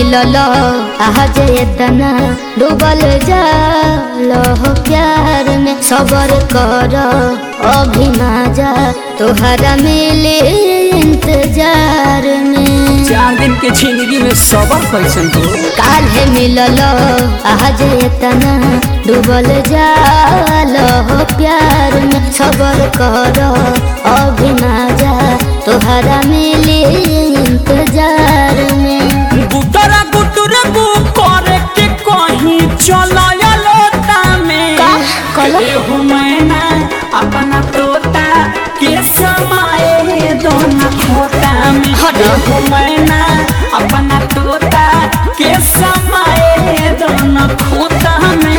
मिलल आज इतना डूबल जाल हो प्यार में सबर कर अभी ना जा तोहरा मिले इंतजार में चार दिन के जिंदगी में सबर कैसन हो काल्हे मिलल आज इतना डूबल जाल हो प्यार में सबर कर अभी ना जा तोहरा मिले इंतजार में गुटरा गुटर गु करे के कहीं चलाया लोटा में का? कहलो? एहू मैना अपना तोता के समाए दोना खोता में हट। एहू मैना अपना तोता के समाए दोना खोता में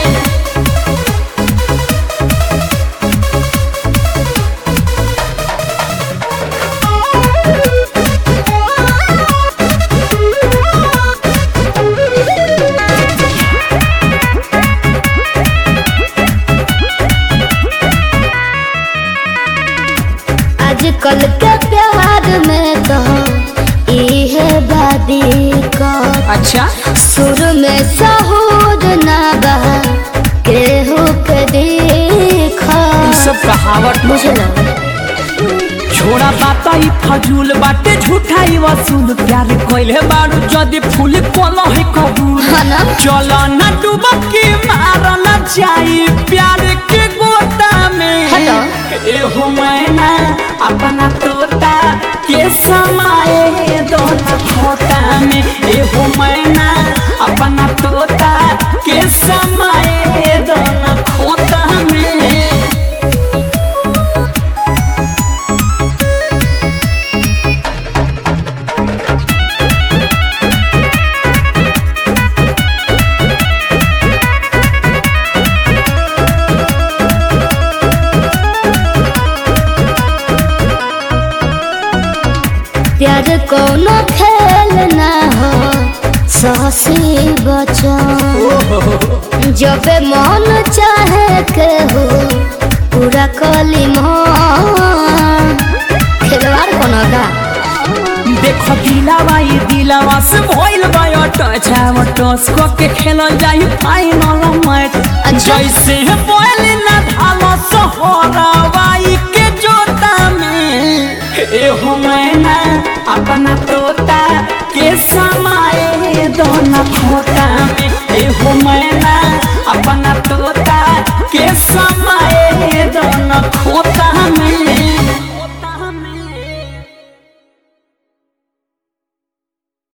आजकल के प्यार में तो इहे बादी का अच्छा सुर में सहूर ना बा केहू के देखा ई सब कहावत बुझल छोड़ा बाता ई फजूल बाटे झूठा ई वसूल प्यार कोइले बारू जदी फूल कोलो है कबूल हाँ ना? चलो ना डुबकी मार ना जाई प्यार के गोता में हटो। एहो मैना अपना तोता के समाए दोना खोता में एहो मैना अपना तोता के समाए दोना खोता में प्यार कोनो खेल ना हो सासी बचन जब मन चाहे के हो पूरा कली मन खिलवाड़ कोनो का देखो दिलावा ये दिलावा से भइल बा टच आव टस को के खेलल जाई फाइनल मैच अच्छा। जैसे बोल ना धालो सोहरावाई के जोता में एहो मैना अपना तोता के समाए दोना खोता